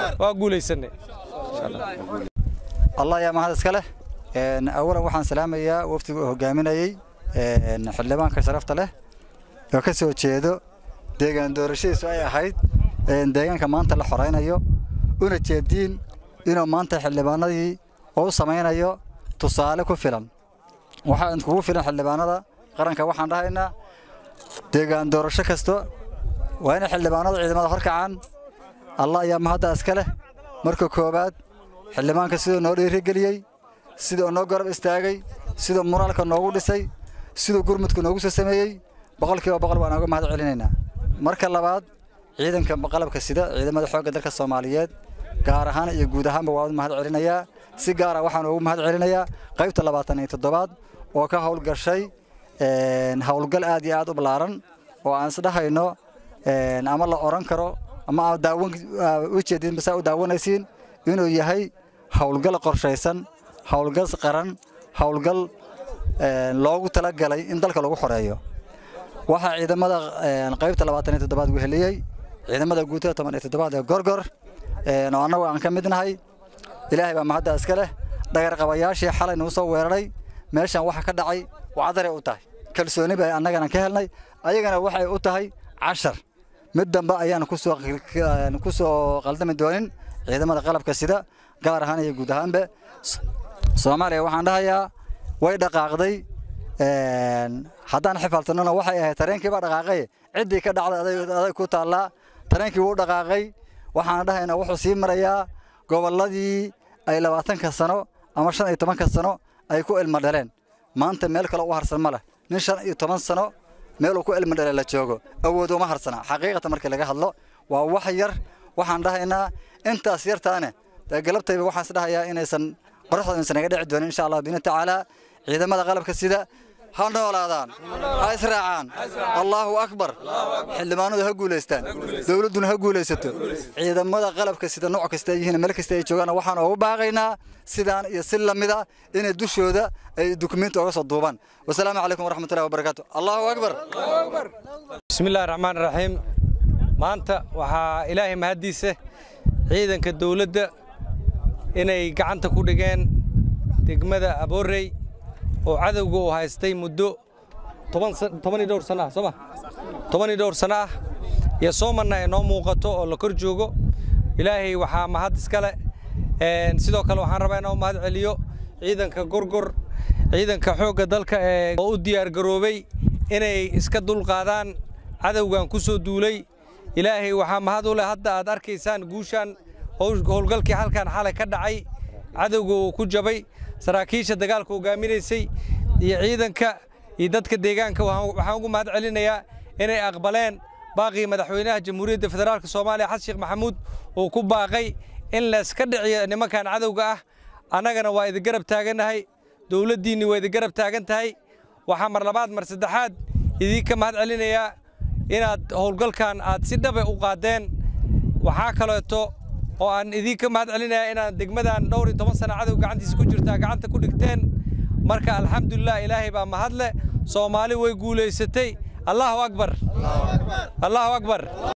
waa guulaysanay allah ayaa mahad iska leh awalan waxaan salaamayaa wafdiga uu hogaaminayey xildhibaanka sharafta leh oo ka soo jeedo deegaan doorashadiisu ay ahayd deegaanka maanta la xoraynayo una jeediin inuu maanta xildhibaanadii oo u samaynayo tusaale ku filan waxaa kugu filan xildhibaanada qaranka waxaan dhahaynaa deegaan doorasho kasto waa inay xildhibaanada ciidamada horkacaan allah ayaa mahadda iska leh marka koowaad xildhibaanka siduu noo dhiirigeliyey siduu noo garab istaagay siduu muraalka noogu dhisay siduu gurmudka noogu soo sameeyey boqolkiiba boqol waan uga mahad celinaynaa marka labaad ciidanka qalabka sida ciidamada xoogga dalka soomaaliyeed gaar ahaan iyo guud ahaanba waan u mahad celinayaa si gaara waxaan ugu mahad celinayaa qaybta labaatan iyo toddobaad oo ka howlgashay howlgal aad iyo aad u ballaaran oo aan isdhahayno ama la oran karo ama aad daawan ujeedin basaa u daawanaysiin inuu yahay howlgal qorshaysan howlgal qaran howlgal loogu talagalay in dalka lagu xoreeyo waxaa ciidamada qaybta labaatan iyo toddobaad weheliyey ciidamada guutada toban iyo toddobaad ee gorgor oo annagu aan ka mid nahay ilaahay baa mahadda iska leh dhagarqabayaashii xalay nuu soo weeraray meeshan waxa ka dhacay wacdaray u tahay kalsooni bay annagana ka helnay ayagana waxay u tahay cashar mid dambe ayaan kusoo ku soo qaldami doonin ciidamada qalabka sida gaar ahaan iyo guud ahaanba soomaaliya waxaan dhahayaa way dhaqaaqday haddaan xifaaltanona waxay ahayd tareenkii baa dhaqaaqay ciddii ka dhacday aday ku taallaa tareenkii wuu dhaqaaqay waxaan dhahaynaa wuxuu sii marayaa gobolladii ay labaatanka sano ama shan iyo tobanka sano ay ku ilmo dhaleen maanta meel kale u harsan ma leh nin shan iyo toban sano meeluu ku ilmo dhale la joogo awood uma harsana xaqiiqatan markii laga hadlo waa wax yar waxaan dhahaynaa intaas yartaane dee galabtayba waxaan is dhahayaa inaysan qoraxda insan naga dhici doonin insha allah biina tacaala ciidamada qalabka sida ha noolaadaan ha israacaan allaahu akbar xildhibaanadu ha guulaystaan dowladduna ha guulaysato ciidamada qalabka sida nooc kasta ay yihiin meel kasta ay joogaan waxaan ugu baaqaynaa sidaan iyo si lamida inay dushooda ay dukumenti oga soo duubaan wasalaamu calaykum waraxmatullahi wabarakaatu allahu akbar bismillahi raxmaan raxiim maanta waxaa ilaahay mahaddiisa ciidanka dowladda inay gacanta ku dhigeen degmada aboorey oo cadowga uu haystay muddo tobaniyo dhowr sana ah soo ma tobaniyo dhowr sana ah iyo soomanna ay noo muuqato oo la kor joogo ilaahay waxaa mahad iskale sidoo kale waxaan rabaa inaan mahad celiyo ciidanka gorgor ciidanka xoogga dalka ee oo u diyaargaroobay inay iska dulqaadaan cadowgan ku soo duulay ilaahay waxaa mahad u leh hadda aad arkaysaan guushaan howlgalkii halkan xalay ka dhacay cadowga uu ku jabay saraakiisha dagaalka hogaaminaysay iyo ciidanka iyo dadka deegaanka waxaan ugu mahad celinayaa inay aqbaleen baaqii madaxweynaha jamhuuriyadda federaalk soomaaliya xasan sheekh maxamuud uu ku baaqay in layska dhiciyo nimankan cadowga ah annagana waa idin garab taagannahay dowladdiinni waa idin garab taagan tahay waxaa mar labaad mar saddexaad idinka mahad celinayaa inaad howlgalkan aad si dhabe u qaadeen waxaa kaleeto oo aan idinka mahad celinayaa inaad degmadan dhowr iyo toban sana cadow gacantiisa ku jirtaa gacanta ku dhigteen marka alxamdulilah ilaahay baa mahadle soomaali way guulaysatay allahu akbar allahu akbar